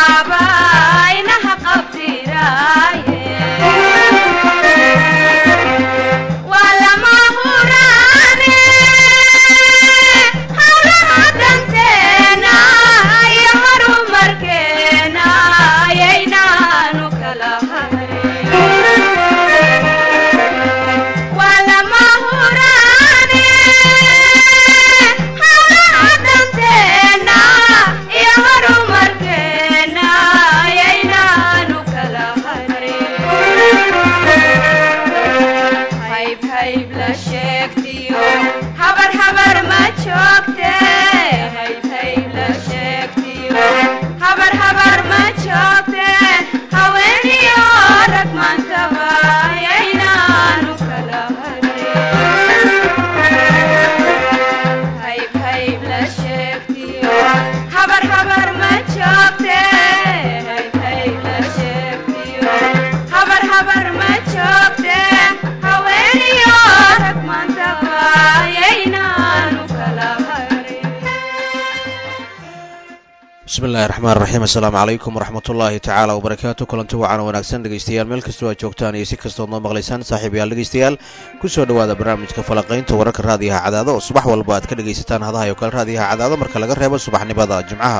bismillahi raxmaan raxiim assalaamu calaykum waraxmatullaahi tacaala wabarakaatu kulanti wacan wanaagsan dhegeystayaal meel kastoo aad joogtaan iyo si kastood noo maqlaysaan saaxiibayaal dhegeystayaal kusoo dhowaada barnaamijka falaqaynta wararka raadiyaha cadaado oo subax walba aad ka dhegaysataan hadaha oo kale raadiyaha cadaado marka laga reebo subaxnimada jimcaha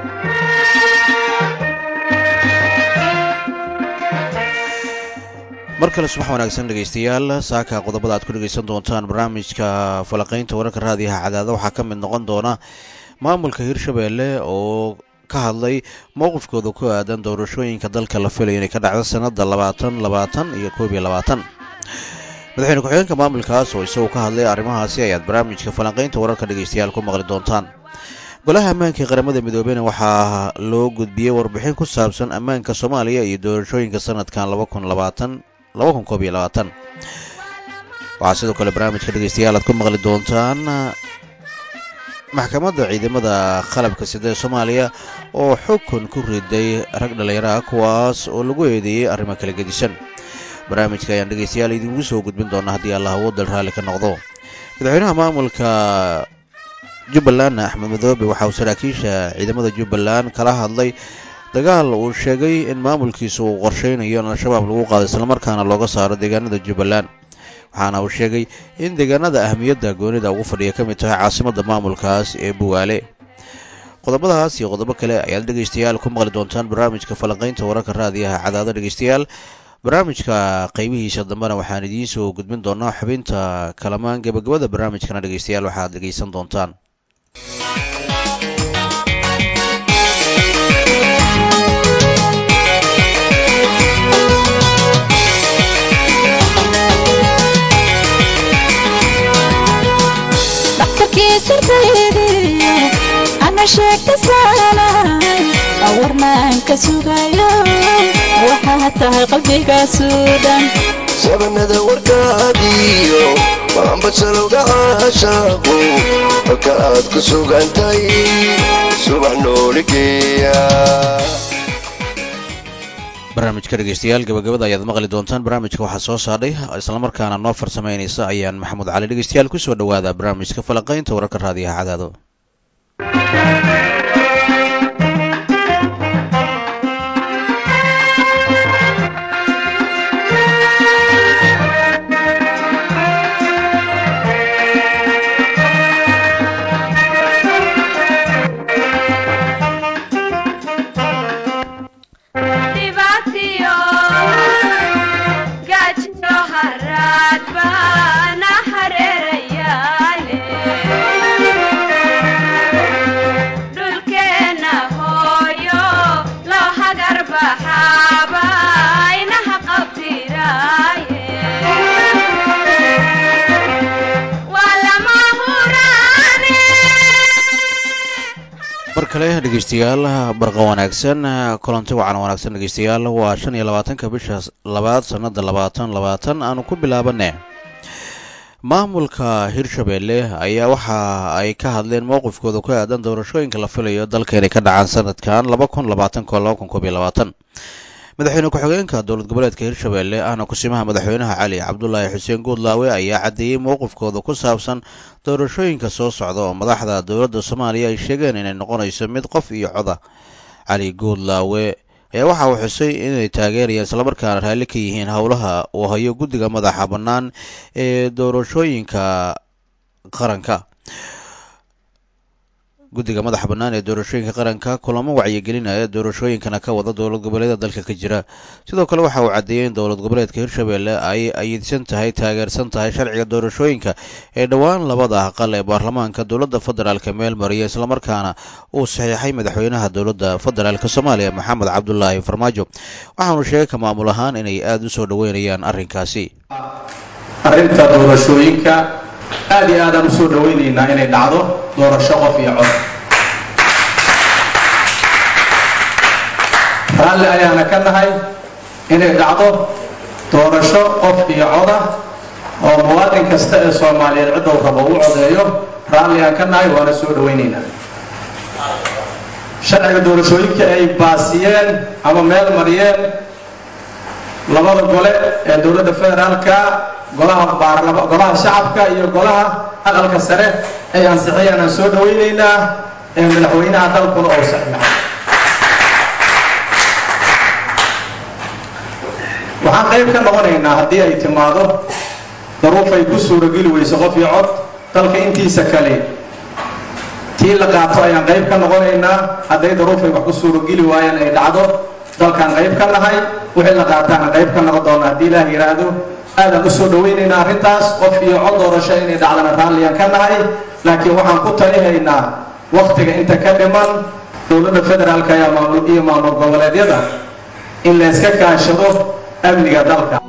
mar kale subax wanaagsan dhegeystayaal saaka qodobada aad ku dhegeysan doontaan barnaamijka falaqaynta wararka raadiyaha cadaado waxaa ka mid noqon doona maamulka hirshabeelle oo ka hadlay mowqifkooda ku aadan doorashooyinka dalka la filayo inay ka dhacdo sanada labaatan labaatan iyo koob iyo labaatan madaxweyne ku-xigeenka maamulkaas oo isaguo ka hadlay arrimahaasi ayaad barnaamijka falanqaynta wararka dhegeystayaal ku maqli doontaan golaha ammaanka ee qaramada midoobeyna waxaa loo gudbiyey warbixin ku saabsan ammaanka soomaaliya iyo doorashooyinka sanadkan laba kun labaatan laba kun koob iyo labaatan waxaa sidoo kale barnaamijka dhegeystayaal aad ku maqli doontaan maxkamadda ciidamada qalabka sida ee soomaaliya oo xukun ku riday rag dhallinyaro ah kuwaas oo lagu eedeeyey arrimo kala gedisan barnaamijka ayaan dhegeystayaal idiinku soo gudbin doonaa haddii allah awoodal raalli ka noqdo madaxweynaha maamulka jubbaland axmed madoobe waxa uu saraakiisha ciidamada jubbaland kala hadlay dagaal uu sheegay in maamulkiisa uu qorsheynayo in al-shabaab lagu qaado islamarkaana looga saaro deegaanada jubbaland waxaana uu sheegay in deegaanada ahmiyadda goonida ugu fadhiya ka mid tahay caasimadda maamulkaas ee buwaale qodobadaas iyo qodobo kale ayaad dhegeystayaal ku maqli doontaan barnaamijka falanqaynta wararka raadiyaha cadaado dhegeystayaal barnaamijka qaybihiisa dambena waxaan idiin soo gudbin doonaa xubinta kalamaan gebagabada barnaamijkana dhegeystayaal waxaad dhegeysan doontaan ana sheegta saalahay awarnaan ka sugayo waxaa tahay qalbigaasu dhan sabanada warkaadiyo waanbasalowga caashaaqu halka aad ku sugantay subax nooligeeya barnaamijka dhegeystayaal gabagabada ayaad maqli doontaan barnaamijka waxaa soo saadhay islamarkaana noo farsameynaysa ayaan maxamuud cali dhegeystayaal kusoo dhowaada barnaamijka falaqaynta wararka raadiyaha cadaado mar kale dhegeystayaal barqa wanaagsan kulanti wacan wanaagsan dhegeystayaal waa shan iyo labaatanka bisha labaad sanada labaatan labaatan aanu ku bilaabane maamulka hirshabeelle ayaa waxa ay ka hadleen mowqifkooda ku aadan doorashooyinka la filayo dalka inay ka dhacaan sanadkan laba kun labaatanko laba kun koob iyo labaatan madaxweyne ku-xigeenka dowlad goboleedka hirshabeelle ahna kusimaha madaxweynaha cali cabdulaahi xuseen guudlaawe ayaa caddeeyey mowqifkooda ku saabsan doorashooyinka soo socda oo madaxda dowladda soomaaliya ay sheegeen inay noqonayso mid qof iyo coda cali guudlaawe ayaa waxa uu xusay inay taageerayaan islamarkaana raalli ka yihiin howlaha uu hayo guddiga madaxa bannaan ee doorashooyinka qaranka guddiga madaxa bannaan ee doorashooyinka qaranka kulamo wacyigelinaya doorashooyinkana ka wada dowlad goboleeda dalka ka jira sidoo kale waxa uu caddeeyey in dowlad goboleedka hirshabelle ay ayidsan tahay taageersan tahay sharciga doorashooyinka ee dhowaan labada aqal ee baarlamaanka dowladda federaalka meel mariya islamarkaana uu saxiixay madaxweynaha dowladda federaalk soomaaliya maxamed cabdulaahi farmaajo waxaanu sheegay ka maamul ahaan inay aada u soo dhoweynayaan arrinkaasi arrinta doorashooyinka aad iyo aadaan usoo dhawaynaynaa inay dhacdo doorasho qof iyo cod raalli ayaana ka nahay inay dhacdo doorasho qof iyo coda oo muwaadin kasta ee soomaaliyeed ciddou rabo u codeeyo raalli aan ka nahay waana soo dhawaynaynaa sharciga doorashooyinka ay baasiyeen ama meel mariyeen labada gole ee dowladda federaalka golaha baarlama golaha shacabka iyo golaha aqalka sare ay ansixiyeen aan soo dhawaynaynaa ee madaxweynaha dalkuna oo saxiixay waxaan qayb ka noqonaynaa haddii ay timaado daruuf ay ku suurageli weyso qof iyo cod dalka intiisa kale tii la qaato ayaan qayb ka noqonaynaa hadday daruufay wax ku suurageli waayaan ay dhacdo dalkaan qayb ka nahay wixii la qaataana qayb ka noqon doona haddii ilaah yidhaahdo aadaan u soo dhawaynaynaa arrintaas qof iyo cod doorasho inay dhacdana raalliyaan ka nahay laakiin waxaan ku talihaynaa wakhtiga inta ka dhiman dowladda federaalka iyo maamul goboleedyada in la yska kaashado amniga dalka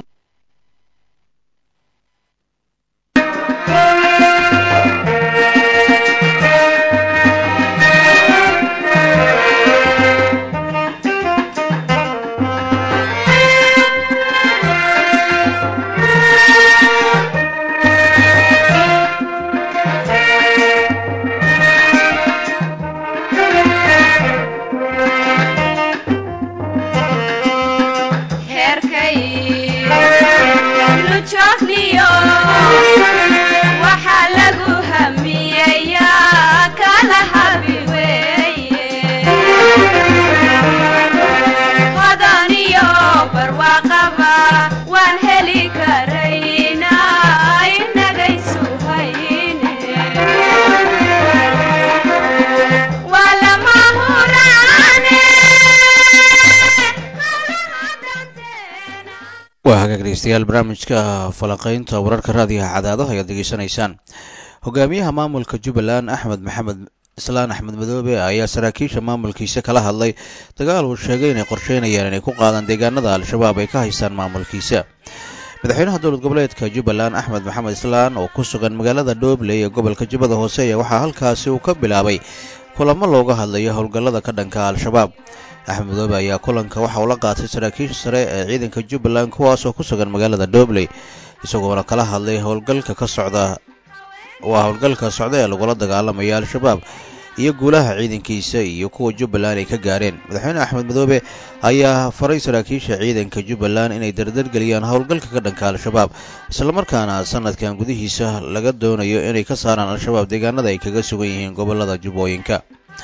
waa hagaag dhegeystayaal barnaamijka falanqeynta wararka raadiyaha cadaadaha ayaad degeysanaysaan hogaamiyaha maamulka jubbaland axmed maxamed islaan axmed madoobe ayaa saraakiisha maamulkiisa kala hadlay dagaal uu sheegay inay qorsheynayaan inay ku qaadaan deegaanada al-shabaab ay ka haystaan maamulkiisa madaxweynaha dowlad goboleedka jubbaland axmed maxamed islaan oo ku sugan magaalada dhobley ee gobolka jubbada hoose ayaa waxaa halkaasi uu ka bilaabay kulamo looga hadlayo howlgallada ka dhanka al-shabaab axmed madoobe ayaa kulanka waxa uu la qaatay saraakiisha sare ee ciidanka jubbaland kuwaasoo ku sugan magaalada dhobley isagoona kala hadlay howlgalka ka socda waa howlgalka socda ee lagula dagaalamaya al-shabaab iyo guulaha ciidankiisa iyo kuwa jubbaland ay ka gaareen madaxweyne axmed madoobe ayaa faray saraakiisha ciidanka jubbaland inay dardargeliyaan howlgalka ka dhanka al-shabaab islamarkaana sanadkan gudihiisa laga doonayo inay ka saaraan al-shabaab deegaanada ay kaga sugan yihiin gobolada jubbooyinka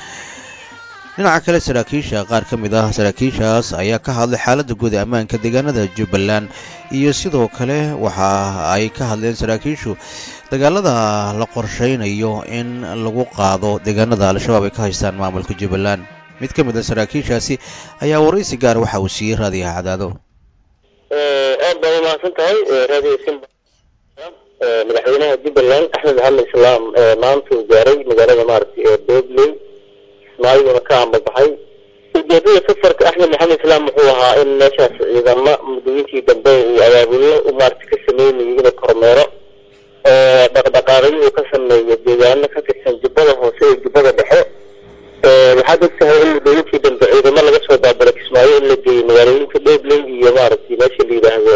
dhinaca kale saraakiisha qaar ka mid ah saraakiishaas ayaa ka hadlay xaaladda guud ee ammaanka deegaanada jubbaland iyo sidoo kale waxa ay ka hadleen saraakiishu dagaalada la qorsheynayo in lagu qaado deegaanada al-shabaab ay ka haystaan maamulka jubbaland mid ka mid a saraakiishaasi ayaa waraysi gaar waxa uu siiyey raadiyaha cadaado aad baa umahadsan tahay raadiyo simba madaxweynaha jubbaland axmed maxamed islaam maanta uu gaaray magaalada maaragtay ee dobley ismaayiguna ka ambabaxay ujeedada safarka axmed maxamed islaam wuxuu ahaa in meeshaas ciidamo muddooyinkii dambe uu abaabullo maaragtay ka sameynayay inuu kormeero oo dhaqdhaqaaqyo uu ka sameeyo deegaano ka tirsan jubbada hoose iyo jubbada dhexe waxaad ogtahay in muddooyinkii dambe ciidamo laga soo daabulay kismaayo in la geeyey magaalooyinka dhobley iyo maaragtay meesha la yidhaahdo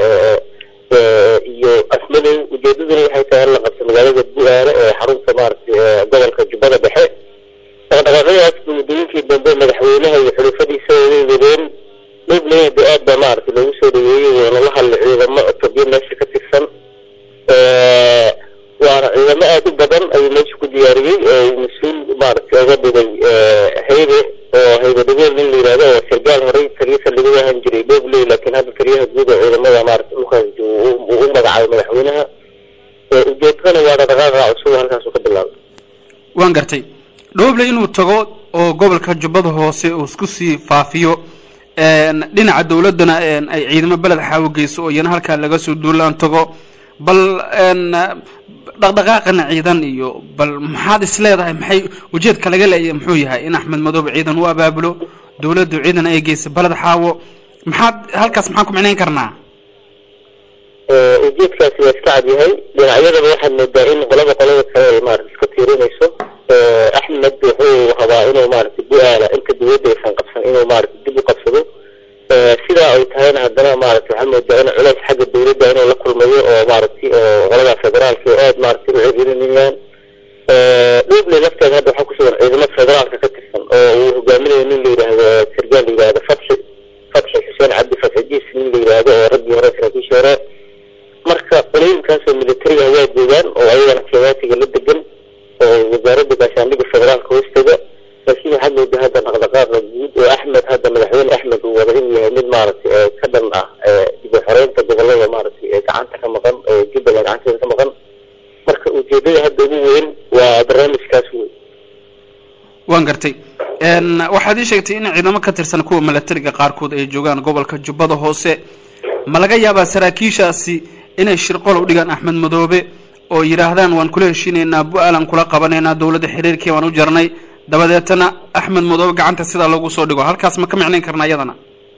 iyo asmadow ujeedaduna waxay tahay in la qabto magaalada bu-aale ee xarunta maaragtay gobolka jubbada dhexe dhaqdhaqaaqyadaas muddooyinkii dambe madaxweynaha iyo xulufadiisa way wadeen dhobley de aad baa maaragtay loogu soo dhaweeyey waana la hadlay ciidamo tobyo meesha ka tirsan waana ciidamo aada u badan ayuu meesha ku diyaariyey oo uu mas-uul maaragtay oga dhigay haybe oo haybe dhagool la tago oo gobolka jubbada hoose uu isku sii faafiyo dhinaca dawladdana ay ciidamo beled xaawo geyso oo iyana halkaa laga soo duulaan tago bal dhaqdhaqaaqana ciidan iyo bal maxaad is leedahay maxay ujeedka laga leeyahay muxuu yahay in axmed madoobe ciidan u abaabulo dawladdu ciidan ay geyso beled xaawo maxaad halkaas maxaan ku micnayn karnaa ujeedkaasi waa iska cad yahay dhinacyadaba waxaad moodaa in qolaba qolada kale ay maarata iska tiirinayso axmed wuxuu rabaa inuu maarata bu-aala inta dawladda aysan qabsan inuu maarata dib u qabsado sidaa ay tahayna haddana maarata waxaa moodaa in culays xagga dawladda inuu la kulmayo oo maaragtay qolada federaalka oo aada maarata u ciririnayaan dhuuble lafteeda hadda waxaa kusugan ciidamo federaalka ka tirsan oo uu hogaaminayo nin la yidhaahdo sargaal la yidhahdo fatxi fatxi xuseen cabdi fatxi jiis nin la yidhaahdo oo raggii hore saraakiisha hore marka qolooyinkaasoo militariga waa joogaan oo ayagana keewaatiga la degan oo wasaaradda gaashaandhigga federaalka hoosteeda laakiin waxaad moodaa hadda dhaqdhaqaaqa guud oo axmed hadda madaxweyne axmed uu wada inuu yahay mid maaragtay ka dhan ah dib u xoreynta gobolada maaragtay ee gacanta ka maqan ee jubbaland gacanteeda ka maqan marka ujeedada hadda ugu weyn waa barnaamijkaas wey waan gartay waxaad ii sheegtay in ciidamo ka tirsan kuwa milatariga qaarkood ay joogaan gobolka jubbada hoose ma laga yaabaa saraakiishaasi inay shirqol u dhigaan axmed madoobe oo yidhaahdaan waan kula heshiinaynaa bu-aalan kula qabanaynaa dawladda xiriirkii waan u jarnay dabadeetana axmed madoobe gacanta sidaa loogu soo dhigo halkaas ma ka micnayn karnaa iyadana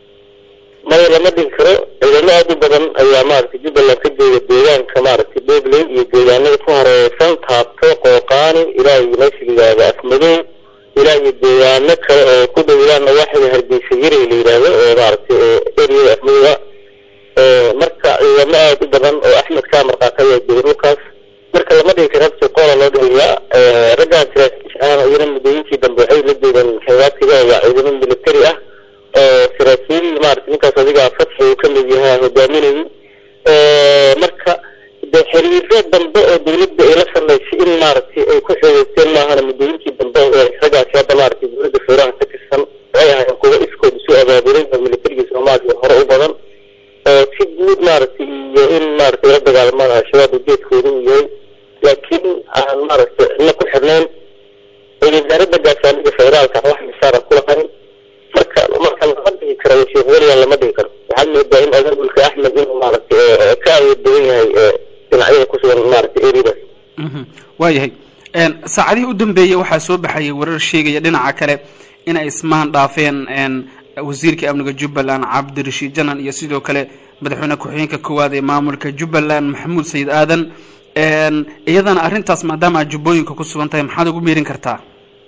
maya lama dhigi karo ciidamo aada u badan ayaa maaragtay jubbaland ka jooga deegaanka maaragtay doobley iyo deegaanada ku hareereysan taabto qooqaani ilaa iyo meesha la yidhaahdo afmadow ilaa iyo deegaano kale oo ku dhow ilaa nawaaxiga hargeysa yari la yidhaahdo oo maaragtay eriyada afmadowa marka ciidamo aada u badan oo axmed kaa marqaataya jooga dhulkaas marka lama dhigi karo habsi qoola loo dhigayaa raggaan saraakiisha ahna iyana muddooyinkii dambe waxay la joogaan xeebaadkiga waa ciidamo militari ah oo saraakiil maarata ninkaas adiga fatxi uu ka mid yahaa hogaaminayay marka de xiriiro dambe oo dawladda ay la samaysay in maaragtay ay ku xoogeysteen maahana muddooyinkii dambe raggaasi hadda maaragtay dawladda federaalka ka tirsan waxay ahaayeen kuwa iskood isu abaaburay oo militariga soomaaliya hore u badan oo si guud maaragtay iyo in maaragtay la dagaalmaan al-shabaab ujeedkooda uu yahay laakiin aan maaragtay cidna ku xirnayn wasaaradda gaashaandhigga federaalka wax misaara kula qarin marka marka lama dhigi karo sheekh weligan lama dhigi karo waxaad moodaa in abaabulka axmed inuu maaragtay ka awood badan yahay dhinacyada kusugan maaragtay eridaas waayahay saacadihii u dambeeyey waxaa soo baxayay warar sheegaya dhinaca kale inay ismaan dhaafeen wasiirka amniga jubbaland cabdirashiid janan iyo sidoo kale madaxweyne ku-xigeenka koowaad ee maamulka jubbaland maxamuud sayid aadan iyadana arrintaas maadaama aad jubbooyinka ku sugan tahay maxaad ugu meerin kartaa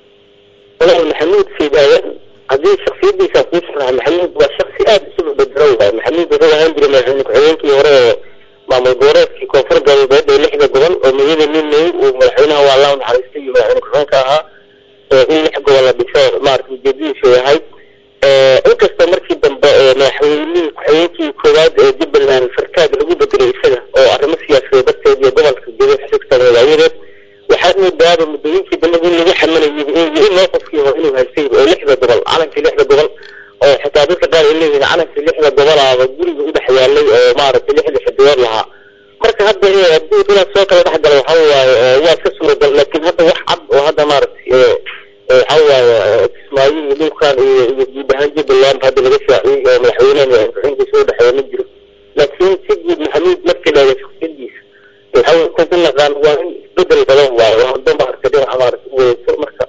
walaal maxamuud sayid aadan haddii shaksiyadiisa kuu sharaxa maxamuud waa shaksi aada isuba bedelo waay maxamuud wuxuu ahaan jiray madaxweyne ku-xigeenkii hore ee maamul goboleedkii koonfur galbeed ee lixda gobol oo magada ninay uu madaxweynaha waa allah naxariistay iyo madaxweyne ku-xigeenka ahaa in lix gobol la dhiso maarata ujeedadiisu yahay inkastoo markii dambe madaxweynihii ku-xigeenkii koowaad ee jubbaland fartaag lagu bedelay isaga oo arrimo siyaasadeed darteed iyo gobolka gedo xisugtan wadaayadeed waxaad moodaaba muddooyinkii dambe in lagu xamanayay in loo qofkii hore inuu haystay oo lixda gobol calankii lixda gobol oo xitaa dadka qaar ay leeyihiin calankii lixda gobolaaba guriga u dhex yaalay oo maaragtay lixda xidigood lahaa marka hadda haddii inaad soo kala dhex galo waxa waaye waa iska suuragal laakiin hadda wax cad oo hadda maaragtay waxa waaye kismaayo iyo dhulkan iyo iyo guud ahaan jubbaland hadda laga shaaciyey oo madaxweynaha ku-xigeenkiisa u dhexeeya ma jiro laakiin si guud maxamuud markii la eega shaksiyadiisa waxa ku ku naqaan waa in isbedel badan waaye oo hadda maaragtay dhinaca maaragtay u wareegto marka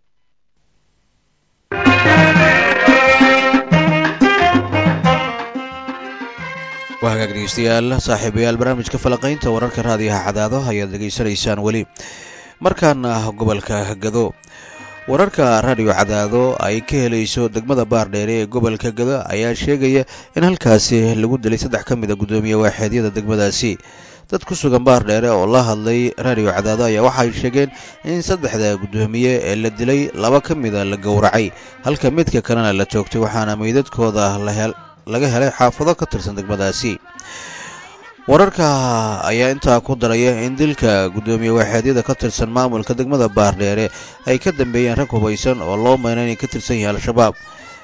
waa hagaag dhegeystayaal saaxiibayaal barnaamijka falaqaynta wararka raadiyaha cadaado ayaad dhegaysanaysaan weli markaana gobolka gado wararka raadiyo cadaado ay ka helayso degmada baardheere ee gobolka gado ayaa sheegaya in halkaasi lagu dilay saddex ka mid a guddoomiye waaxeedyada degmadaasi dad ku sugan baardheere oo la hadlay raadiyo cadaado ayaa waxay sheegeen in saddexda guddoomiye ee la dilay laba ka mida la gowracay halka midka kalena la toogtay waxaana meydadkooda laga helay xaafado ka tirsan degmadaasi wararka ayaa intaa ku daraya in dilka guddoomiye waaxeedyada ka tirsan maamulka degmada baardheere ay ka dambeeyeen rag hubaysan oo loo mayna inay ka tirsan yahay al-shabaab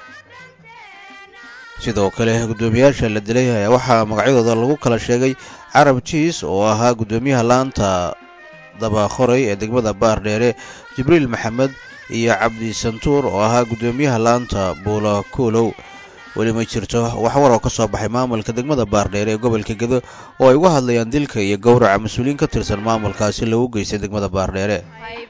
sidoo kale guddoomiyaasha la dilay ayaa waxaa magacyadooda lagu kala sheegay carab jiis oo ahaa guddoomiyaha laanta dabakhoray ee degmada baardheere jibriil maxamed iyo cabdi santuur oo ahaa guddoomiyaha laanta buula kuulow weli ma jirto wax war oo ka soo baxay maamulka degmada baardheere ee gobolka gedo oo ay uga hadlayaan dilka iyo gowraca mas-uuliyiin ka tirsan maamulkaasi lagu geystay degmada baardheere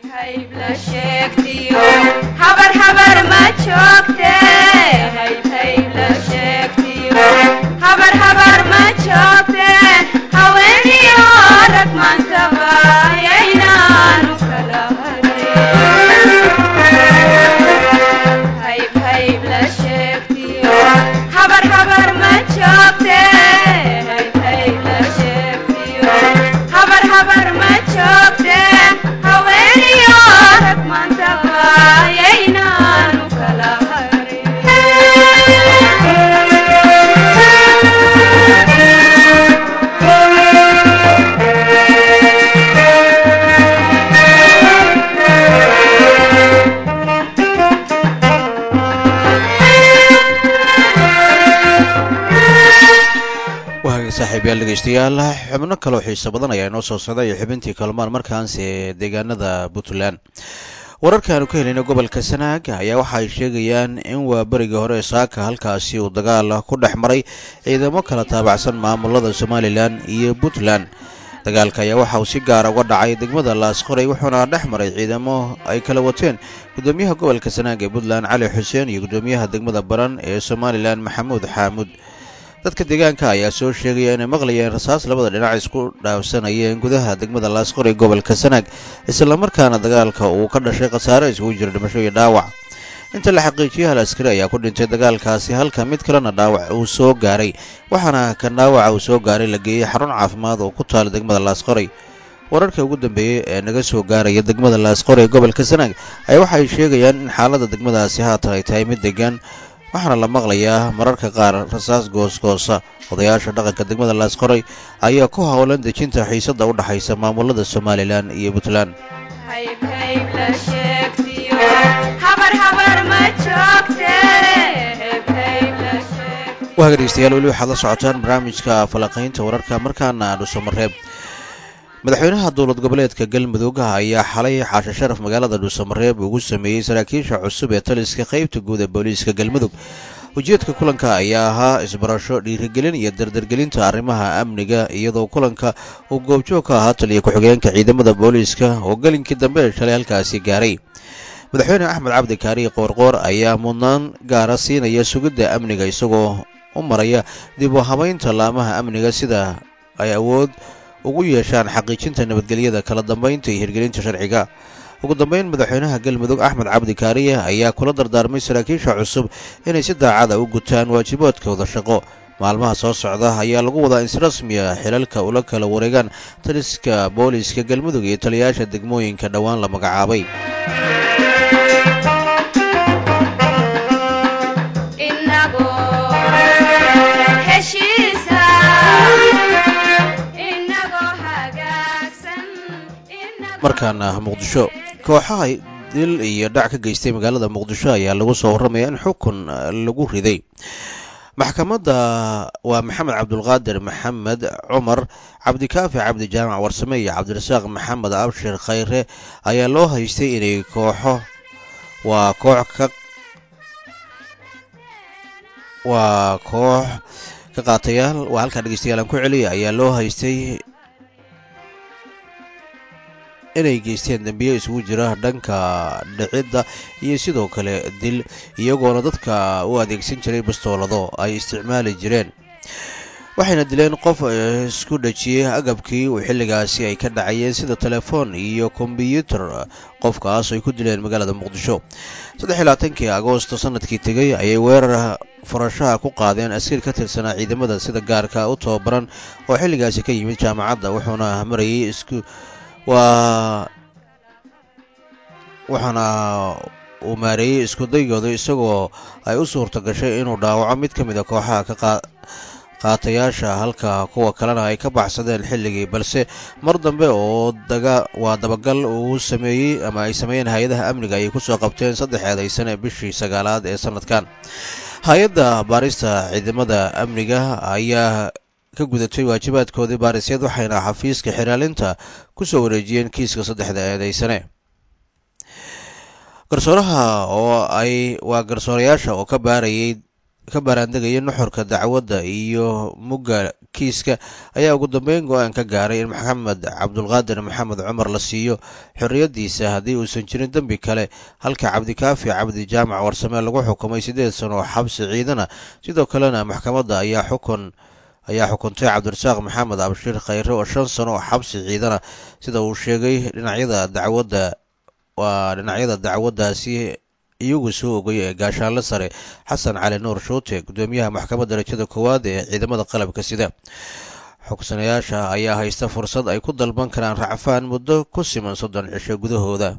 saaxiibayaal dhegeystayaal xubno kaloo xiiso badan ayaa inoo soo socda iyo xubintii kalmaan markaanse deegaanada puntland wararkaanu ka helayna gobolka sanaag ayaa waxa ay sheegayaan in waa berigii hore saaka halkaasi uu dagaal ku dhex maray ciidamo kala taabacsan maamulada somalilan iyo puntland dagaalka ayaa waxa uu si gaara uga dhacay degmada laasqoray wuxuuna dhex maray ciidamo ay kala wateen guddoomiyaha gobolka sanaag ee puntland cali xuseen iyo guddoomiyaha degmada baran ee somalilan maxamuud xaamuud dadka deegaanka ayaa soo sheegaya inay maqlayeen rasaas labada dhinac isku dhaafsanayeen gudaha degmada laasqoray gobolka sanaag islamarkaana dagaalka uu ka dhashay khasaare isugu jira dhimasho iyo dhaawac inta la xaqiijiyay hal askari ayaa ku dhintay dagaalkaasi halka mid kalena dhaawac uu soo gaaray waxaana kan dhaawaca uu soo gaaray la geeyey xarun caafimaad oo ku taala degmada laasqoray wararka ugu dambeeyey ee naga soo gaaraya degmada laasqoray ee gobolka sanaag ayaa waxa ay sheegayaan in xaaladda degmadaasi haatan ay tahay mid degan waxaana la maqlayaa mararka qaar rasaas goosgoosa odayaasha dhaqanka degmada laasqoray ayaa ku howlan dejinta xiisadda u dhexaysa maamulada somalilan iyo puntland waaga dhegeystayaal weli waxaad la socotaan barnaamijka falaqaynta wararka markaana dhuusamareeb madaxweynaha dowlad goboleedka galmudug ayaa xalay xaashe sharaf magaalada dhuusamareeb ugu sameeyey saraakiisha cusub ee taliska qaybta guud ee booliiska galmudug ujeedka kulanka ayaa ahaa isbarasho dhiirigelin iyo dardargelinta arrimaha amniga iyadoo kulanka uu goobjoog ka ahaa taliya ku-xigeenka ciidamada booliiska oo gelinkii dambe shalay halkaasi gaaray madaxweyne axmed cabdi kaariye qoorqoor ayaa mudnaan gaara siinaya sugidda amniga isagoo u maraya dib u habaynta laamaha amniga sida ay awood ugu yeeshaan xaqiijinta nabadgelyada kala dambaynta iyo hirgelinta sharciga ugu dambeyn madaxweynaha galmudug axmed cabdi kaariye ayaa kula dardaarmay saraakiisha cusub inay si daacada u gutaan waajibaadkooda shaqo maalmaha soo socda ayaa lagu wadaa in si rasmiya xilalka ula kala wareegaan taliska booliiska galmudug iyo taliyayaasha degmooyinka dhowaan la magacaabay markaana muqdisho kooxaha dil iyo dhac ka geystay magaalada muqdisho ayaa lagu soo warramaya in xukun lagu riday maxkamadda waa maxamed cabdulqaadir maxamed cumar cabdikaafi cabdi jaamac warsame iyo cabdirasaaq maxamed abshir khayre ayaa loo haystay inay kooxo waa koox ka waa koox ka qaatayaal waa halkaa dhegeystayaal aan ku celiya ayaa loo haystay inay geysteen dembiye isugu jira dhanka dhicidda iyo sidoo kale dil iyagoona dadka u adeegsan jiray bastoolado ay isticmaali jireen waxayna dileen qof isku dhajiyey agabkii uu xilligaasi ay ka dhacayeen sida telefoon iyo kombyuutar qofkaas ay ku dileen magaalada muqdisho saddex iyo labaatankii agoosto sanadkii tegey ayay weerar furashaha ku qaadeen askari ka tirsanaa ciidamada sida gaarka u tababaran oo xilligaasi ka yimid jaamacadda wuxuuna marayay isku waa waxaana uu maareeyey iskudaygooda isagoo ay u suurta gashay inuu dhaawaco mid ka mid a kooxaha ka qaatayaasha halka kuwa kalena ay ka baxsadeen xilligii balse mar dambe oo daga waa dabagal uu sameeyey ama ay sameeyeen hay-adaha amniga ayay kusoo qabteen saddex eedaysane bishii sagaalaad ee sanadkan hay-adda baarista ciidamada amniga ayaa ka gudatay waajibaadkoodii baarisyad waxayna xafiiska xiraalinta ku soo wareejiyeen kiiska saddexda eedaysane garsooraha oo ay waa garsoorayaasha oo ka baarayay ka baaraandegaya nuxurka dacwadda iyo mugga kiiska ayaa ugu dambeyn go-aan ka gaaray in maxamed cabdulqaadir maxamed cumar la siiyo xorriyaddiisa haddii uusan jirin dembi kale halka cabdikaafi cabdi jaamac warsame lagu xukumay siddeed sano oo xabsi ciidana sidoo kalena maxkamadda ayaa xukun ayaa xukuntay cabdirasaaq maxamed abshiir khayre oo shan sano oo xabsi ciidana sida uu sheegay dhinacyada dacwadda waa dhinacyada dacwaddaasi iyagu soo ogay ee gaashaanle sare xasan cali nuur shuute guddoomiyaha maxkamadda darajada koowaad ee ciidamada qalabka sida xugsanayaasha ayaa haysta fursad ay ku dalban karaan racfaan muddo ku siman soddon cisho gudahooda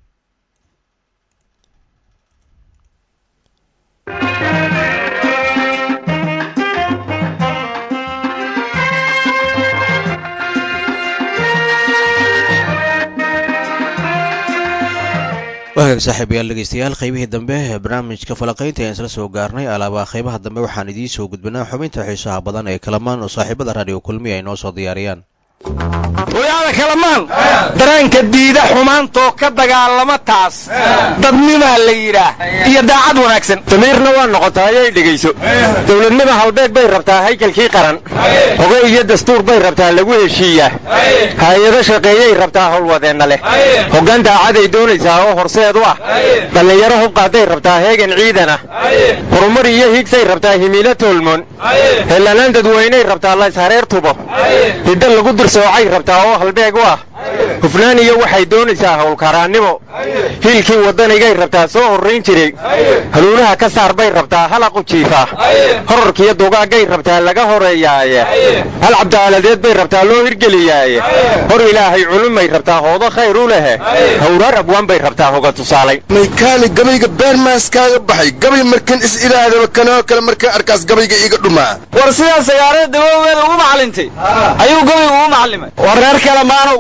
waagaag saaxiibayaal dhegeystayaal qaybihii dambe ee barnaamijka falaqaynta ayaan isla soo gaarnay alaabaa qaybaha dambe waxaan idiin soo gudbinaa xubinta xiisaha badan ee kalamaan oo saaxiibada raadiyo kulmiya ay noo soo diyaariyaan hooyaada kalamaan dareenka diida xumaantoo ka dagaalama taas dadnimaa la yidhaah iyo daacad wanaagsan damiirna waa noqotaa ayay dhegayso dowladnima halbeeg bay rabtaa haykalkii qaran hoge iyo dastuur bay rabtaa lagu heshiiyaa hay-ado shaqeeyay rabtaa howlwadeenna leh hoggaan daacaday doonaysaa oo horseed u ah dhallinyaro hubqaaday rabtaa heegan ciidana horumar iyo higsay rabtaa himiilo toolmoon heelanaan dadweynay rabtaa layshareer tubo hidda lagu dirsoocay rabtaa oo halbeeg u ah hufnaan iyo waxay doonaysaa howlkaraannimo hiilkii waddanigay rabtaa soo horrayn jiray haluunaha ka saar bay rabtaa halaqu jiifaa horarkiiyo dugaaggay rabtaa laga horeeyaaye hal cabdaaladeed bay rabtaa loo hirgeliyaaye hor ilaahay culumay rabtaa hoodo khayr u lehe hawraar abwaan bay rabtaa hoga tusaalay maykaali gabayga beermaas kaaga baxay gabay markan is idhaahdaba kanoo kale markaa arkaas gabayga iiga dhumaa war sidaa sagaarada dawoweel ugu macallintay ayuu gabaygu ugu macallimay war reer kale maanow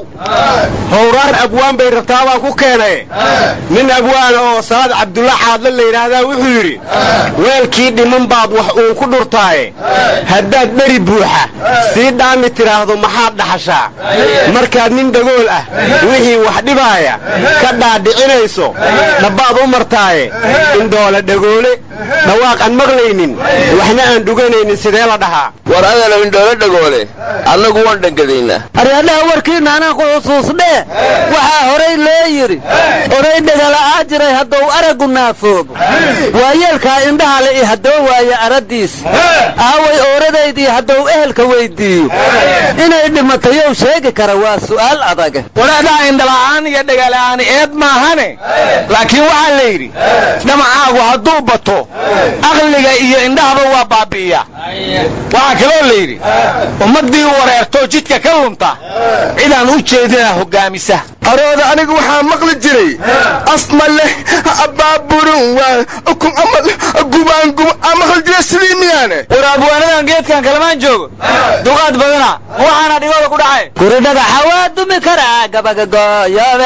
howraar abwaan bay rabtaa baan ku keenay nin abwaan oo salaad cabdulla xaadle la yidhaahdaa wuxuu yidhi weelkii dhiman baad wax uun ku dhurtaaye haddaad dheri buuxa sii dhaami tidhaahdo maxaad dhaxashaa markaad nin dhagool ah wixii wax dhibaaya ka dhaadhicinayso dhabbaad u martaaye indhoole dhagoole dhawaaq aan maqlaynin waxna aan dhuganaynin sidee la dhahaa war adalow indhoolo dhagoole annagu waan dhangadaynaa aryadhaha warkiinna anaan ku xusuusnee waxaa horay loo yidhi oray dhegala'aa jiray hadduu araggu naafoobo waayeelkaa indhaha le i haddoo waaye arraddiis aaway ooradaydii hadduu ehelka weyddiiyo inay dhimatayow sheegi kara waa su'aal adaga wadaadaha indhala'aan iyo dhegala'aani eed maahane laakiin waxaa la yidhi dhamacaagu hadduu bato aqliga iyo indhahaba waa baabi'iya waxaa kaloo la yidhi ummaddii wareertoo jidka ka lunta cidaan u jeedina hoggaamisa arooda anigu waxaa maqli jiray asma leh abaaburun waa ukun amal gubaan guba aa maqli jiray sidii miyaane war abwaanadan geedkan kalamaan joogo duqaad badana waxaana dhibada ku dhacay guridhada xawaa dumi karaa gabaga gooyobe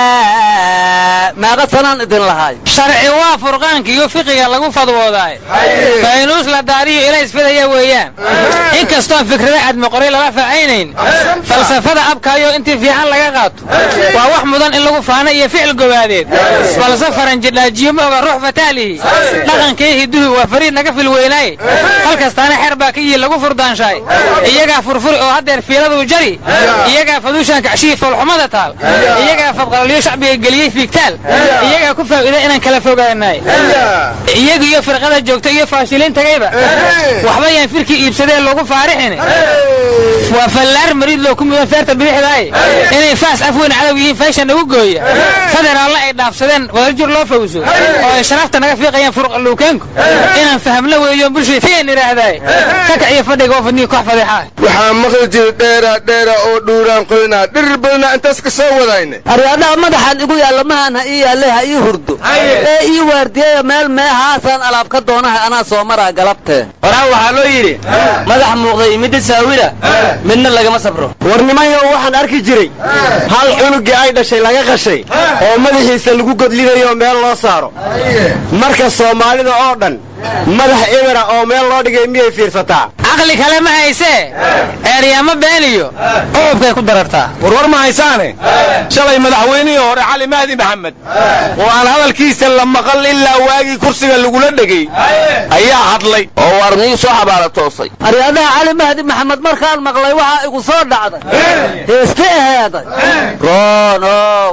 meeqa sanaan idin lahay sharci waa furqaanka iyo fiqiga lagu fadwoodaaye faynuus la daariyo ila isfidaya weeyaan inkastoo fikrada admoqoray lala faacaynayn falsafada abkaayo intii fiican laga qaato waa wax mudan in lagu faano iyo ficil gobaadeed balse faranjidhaajiyo mooga ruux fataalihi dhaqankii hiduhu waa fariid naga fil weynaaye halkastaana xeer baa ka yihi lagu furdaanshaay iyagaa furfuri oo haddeer fiiladuu jari iyagaa faduushaan kacshihii foolxumada taal iyagaa fadqalaliyo shacbiga geliyey fiigtaal iyagaa ku faa'iida inaan kala fogaanaay iyaga iyo firqada joogta iyo faashiliin tagayba waxba yaan firkii iibsadee loogu faarixin waa fallaar mariid loo ku mudan feerta bidixdaaye inay faas af weyn cadow yihiin fayshan nagu gooya federaalna ay dhaafsadeen wadajir loo fawso oo ay sharaafta naga fiiqayaan furuqaluukeenku inaan fahamno weeyo bulshada fiyan idhaahdaaye kakac iyo fadhiga oo fadniga koox fadeexaa waxaa maqli jiray dheera dheera oo dhuuraan qoynaa dhirir badanaa intaas ka soo wadayne aryadhaha madaxaan igu yaalla mahan ha ii yaalle ha ii hurdo ee ii waardiyeya meel meehaasaan alaab ka doonahay anaa soo maraa galabtee horaan waxaa loo yidhi madax muuqday midda saawira midna lagama sabro war nimanyo waxaan arki jiray hal cunugii ay dhashay laga qashay oo madaxiisa lagu godlinayo meel loo saaro marka soomaalida oo dhan madax ebera oo meel loo dhigay miyay fiirsataa caqli kale ma haysee eeryaamo beeniyo cububkay ku darartaa warwar ma haysaane shalay madaxweynihii hore cali mahdi maxamed oo aan hadalkiisa la maqal ilaa waagii kursiga lagula dhegay ayaa hadlay oo warnii soo xabaala toosay aryadaha cali mahdi maxamed markaan maqlay waxaa igu soo dhacday heesti aheeday roonow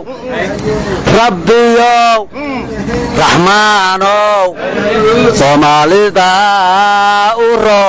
rabbiyow raxmaanow soomaalida u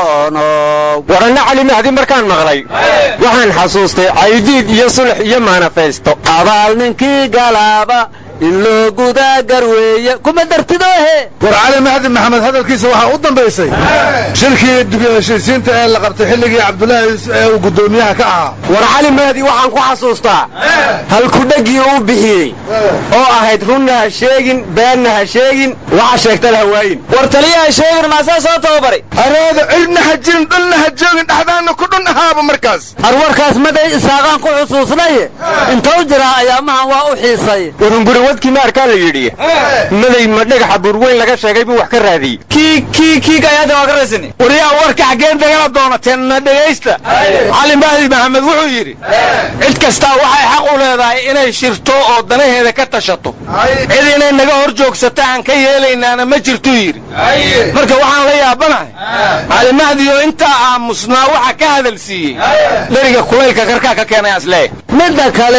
roonow waranna cali mahdi markaan maqlay waxaan xasuustay caydiid iyo sulx iyo manifesto abaal ninkii galaaba in loo gudaa garweeye kuma dartidoohe war cali mahdi maxamed hadalkiisa waxaa u dambaysay shirkii dib heshiisiinta ee la qabtay xilligii cabdulaahi ee uu guddoomiyaha ka ahaa war cali mahdi waxaan ku xasuustaa halkudhegii uu bixiyey oo ahayd runna ha sheegin beenna ha sheegin waxa sheegtana ha waayin war taliyaha sheegin maasaa soo tababaray areeda cirna ha jirin dhulna ha joogin dhexdaana ku dhun ahaaba markaas arwarkaas maday isaaqaan ku xusuusnaye intou jiraa ayaamahan waa u xiisay warunguri wadkii maarkaa la yidhi maday ma dhagaxa burweyn laga sheegay buu wax ka raadiyey kii kii kiig ayaada waa ka raysani waryaa warka xaggeen dagala doonateen na dhegaysta cali mahdi maxamed wuxuu yidhi cid kastaa waxay xaq u leedahay inay shirto oo danaheeda ka tashato cid inay naga hor joogsato aan ka yeelaynaana ma jirtuu yidhi marka waxaan la yaabanahay cali mahdi oo intaa aamusnaa waxa ka hadal siiyey dheriga kulaylka karkaa ka keenay aslee midda kale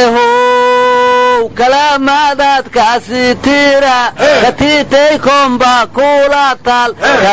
how kalaamaadaadkaasi tira katiitay komba kula taal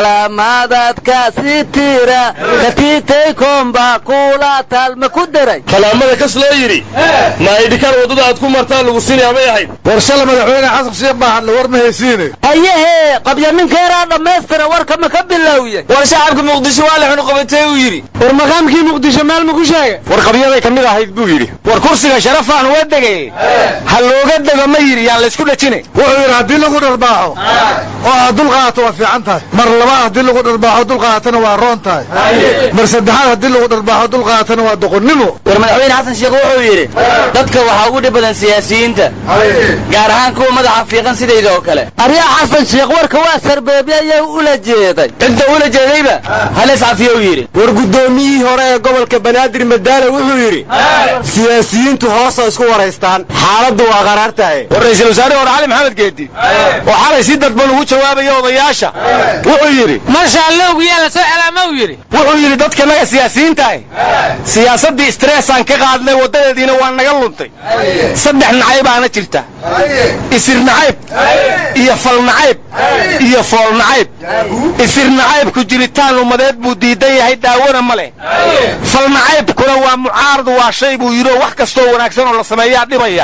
kalaamaadaadkaasi tira katiitay komba kula taal ma ku daray kalaamada kas loo yidhi ma aydhikaan waddada aad ku martaan lagu sinaya may ahayd war shala madaxweyne xasan sheekh baa hadlay war ma haysiine hayehe qabya ninkeeraa dhammaystira warka ma ka bilowye war shacabka muqdisho waa la xunuqabatay uu yidhi war maqaamkii muqdisho meel ma ku sheegay war qabyaday ka mid ahayd buu yidhi war kursiga sharafaan uga degay ha looga dego ma yidhi yaan laysku dhajine wuxuu yidhi haddii lagu dharbaaxo oo aad dul qaadato waa fiican tahay mar labaad haddii lagu dharbaaxo dul qaadatana waa roon tahay mar saddexaad haddii lagu dharbaaxo dul qaadatana waa doqonnimo war madaxweyne xasan sheekh wuxuu yidhi dadka waxaa ugu dhib badan siyaasiyiinta gaar ahaan kuwa madaxa fiiqan sidayda oo kale aryaa xasan sheekh warka waa sarbeebye ayaa ula jeeday cidda ula jeedayba hales cafiye uu yidhi war guddoomiyihii hore ee gobolka banaadir madaale wuxuu yidhi siyaasiyiintu hoosoo isku waraystaan xaaladdu waa qaraar tahay war ra'iisul wasaare hore cali maxamed geedi oo xalay si dadban ugu jawaabaya odayaasha wuxuu yidhi marsha allowgu yaa la soo celaama uu yidhi wuxuu yidhi dadkanaga siyaasiyiintahay siyaasaddii stressaan ka qaadnay waddadeediina waa naga luntay saddex nacaybaana jirta isir nacayb iyo fal nacayb iyo fool nacayb isir nacaybku jiritaan ummadeed buu diidan yahay daawana ma leh fal nacaybkuna waa mucaarad waa shay buu yidhi oo wax kastoo wanaagsan oo la sameeyaa dhibaya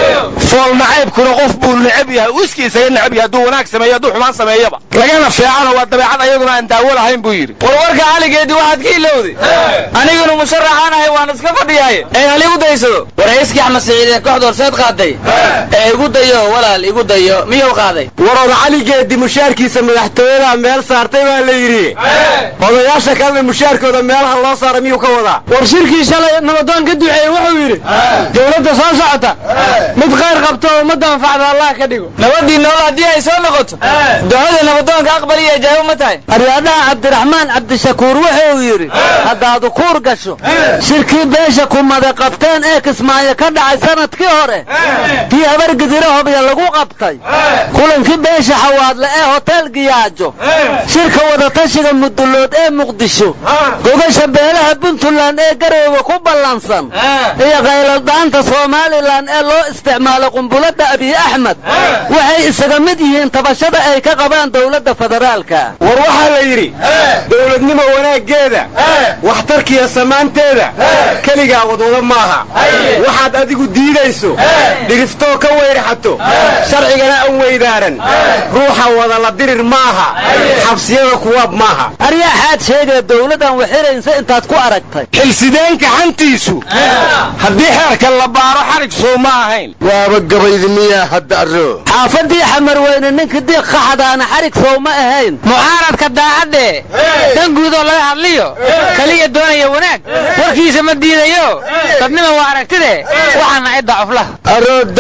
fool nacaybkuna qof buu necab yahay uu iskii isaga necab yahay hadduu wanaag sameeyo hadduu xumaan sameeyaba lagana feecano waa dabeecad ayaduna aan daawo lahayn buu yidhi war warka caligeedii waxaad ka ilowday anigunu musharaxaanahay waan iska fadhiyaaye ee hal igu daysado war hayskii axmed siciid ee kooxda horseed qaaday ee igu dayo walaal igu dayo miyuu qaaday war oda caligeedii mushaarkiisa madaxtooyada meel saartay baa la yidhi odayaasha kalena mushaarkooda meelaha loo saaray miyuu ka wadaa war shirkii shalay nabadoon ka duceeyey wuxuu yidhi dowladda soo socota mid khayr qabto oo ummadda anfacda allah ka dhigo nabadii nool haddii ay soo noqoto ducada nabadoonka aqbali iyo jaabo ma tahay aryadaha cabdiraxmaan cabdishakuur wuxuu yidhi haddaad ukuur gasho shirkii beesha kumada qabteen ee kismaayo ka dhacay sanadkii hore tii habargidiro hobya lagu qabtay kulankii beesha xawaadle ee hotel giyaajo shirka wadatashiga mudulood ee muqdisho gogasha beelaha puntland ee garoowe ku ballansan iyo kayladhaanta somalilan ee loo isticmaalo qumbulada abiy axmed waxay isaga mid yihiin tabashada ay ka qabaan dowladda federaalka war waxaa la yidhi dowladnimo wanaaggeeda waxtarkiiyo samaanteeda keligaa wadwado maaha waxaad adigu diidayso dhiriftoo ka weyrxato sharcigana an weydaaran ruuxa wada la dirir maaha xabsiyada kuwaab maaha aryaaxaad sheegee dowladdan waxiraysa intaad ku aragtay xilsideenka xantiisu haddii xeerka la baaro xarig soo ma ahayn waaba gabaydi miyaa hadda arro xaafadii xamarweyne ninkii diiq qaxadaana xarig sow ma ahayn mucaaradka daacadde dan guudoo laga hadliyo kaliya doonaya wanaag warkiisa ma diidayo dadnima waa aragtide waxaana cidda cuflaha arro daacufli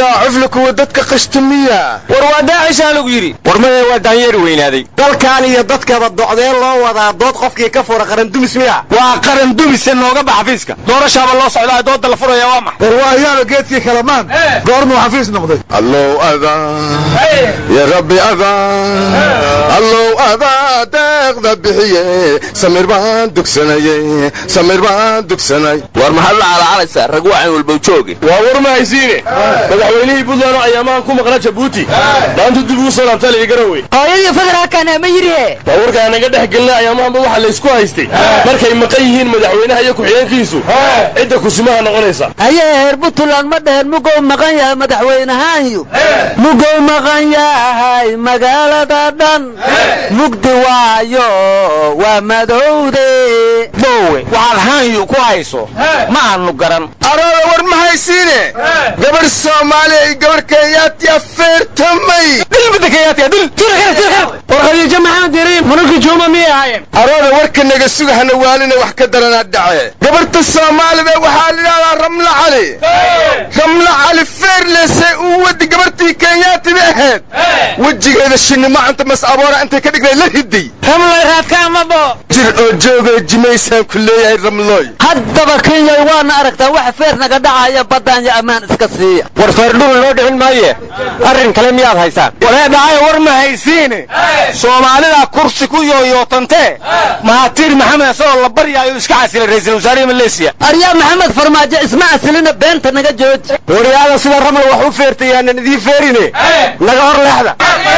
kuwa dadka qashtamiya war waa daacishaa lagu yidhi war maya waa daanyeeri weynaaday dalkan iyo dadkaba docdeen loo wadaa dood qofkii ka fura qarandumis miya waa qarandumise nooga bax xafiiska doorashaaba loo socdaa dooda la furaya waa max war waa ayaalo geedkii kalamaan goormuu xafiis noqday allow adaa ya rabbi adaa allow adaa deeqda bixiye samir baan dugsanaye samir baan dugsanay war maxaad la calaacalaysaa rag wacan walbow jooge waa war ma haysiine madaxweynihii puntland oo ayaamahan ku maqna jabuuti maanta dib ugu soo laabtaa la igarawey hooyadii federaalkana ma yidhi waa warkaa naga dhex gelina ayaamahanba waxaa la isku haystay markay maqan yihiin madaxweynaha iyo ku-xigeenkiisu cidda kusimaha noqonaysa ayee heer puntland ma dheheen mugow maqan yahay madaxweynahaanyu mugow maqan yahay magaalada dhan mugdi waayo waa madowde bowe waxaad haanyu ku hayso ma aanu garan arooda war ma haysiine gabarh soomaaliya iyo gabarh kenyaatiya feertamay dilbada kenyaatiya dil war khadiijo maxamed yariin munulki juuma miyay ahaayeen arooda warka naga suga hana waalina wax ka daranaa dhace gabarhta soomaalida waxaa la yidhahdaa ramla cali ramla cali feerlesay uu wadi gabarhtii kenyaatiba ahayd wejigeeda shinimacanta mas aboora intay ka dhigday la riday ramloy raadkaamabo jir oo joogoo jimaysaan ku leeyahay ramlooy haddaba kenyay waana aragtaa wax feer naga dhacaya baddaan iyo ammaan iska siiya war feerdhul loo dhicin maaye arrin kale miyaad haysaan waree dhacayo war ma haysiine soomaalida kursi ku yooyootantee mahatiir maxamed asagoo la baryaayo iska casilay ra'iisul wasaarihi maleesiya aryaa maxamed farmaajo isma casilina beenta naga jooji waryaada sida ramla wax u feertayaanan idiin feerine naga hor leexda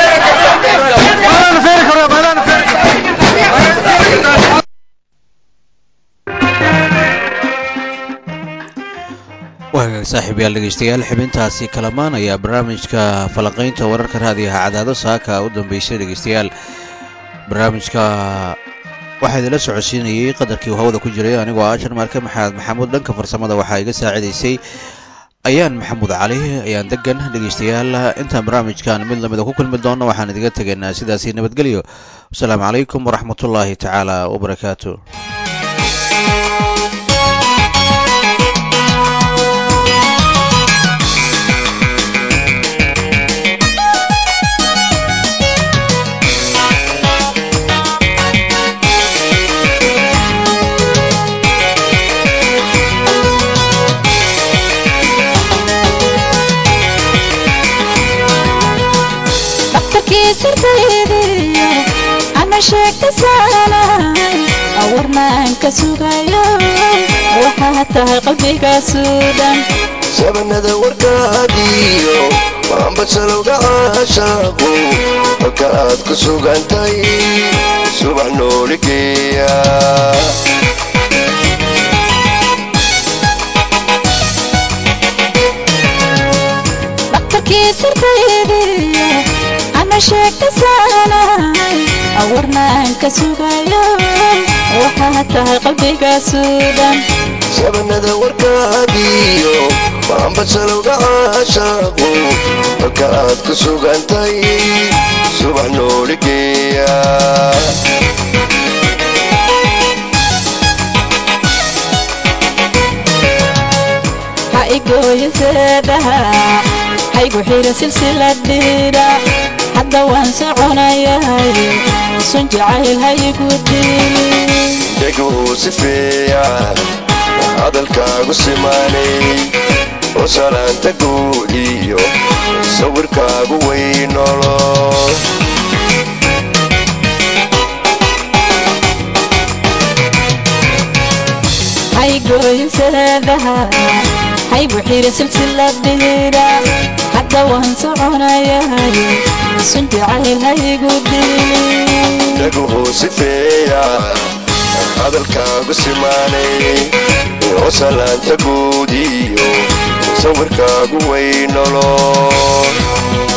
waagaag saaxiibayaal dhegeystayaal xibintaasi kalamaan ayaa barnaamijka falanqaynta wararka raadiyaha cadaado saaka u dambeysay dhegeystayaal barnaamijka waxaa idinla socodsiinayey qadarkii hawada ku jiray anigoo ah sharmaarke maxamed maxamuud dhanka farsamada waxaa iga saacidaysay ayaan maxamuud cali ayaan degan dhegeystayaal intaan barnaamijkan mid lamida ku kulmi doonno waxaan idiga tegaynaa sidaasi nabadgelyo wasalaamu calaykum waraxmatullaahi tacaala wabarakaatu ama sheegta saalay awarnaan ka sugayo waxaa tahay qalbigaasu dhan shabanada warkaadiyo maanbasalowga caashaaqu halka aad ku sugantay subax nooligeeya dhaqtarkii sirtaydiyo ama sheegta saalay awarnaan ka sugayo waxaa tahay qalbigaasu dhan shabanada warkaadiyo maanbasalowga caashaaqu halka aad ku sugantay subax nooligeeya ha igooyo seedaha haygu xira silsiladhiida hadda waan soconayahay sun jacayl ha igu diin dheguu sifeeya hadalkaagu simaanay oo salaanta guud iyo sawirkaagu weynolo haygooyo seedaha haygu xira silsiladhiida hadda waan soconayahay sun jacayl ha igu diin dheguu sifeeya hadalkaagu simaanay oo salaanta guud iyo sawirkaagu weynolo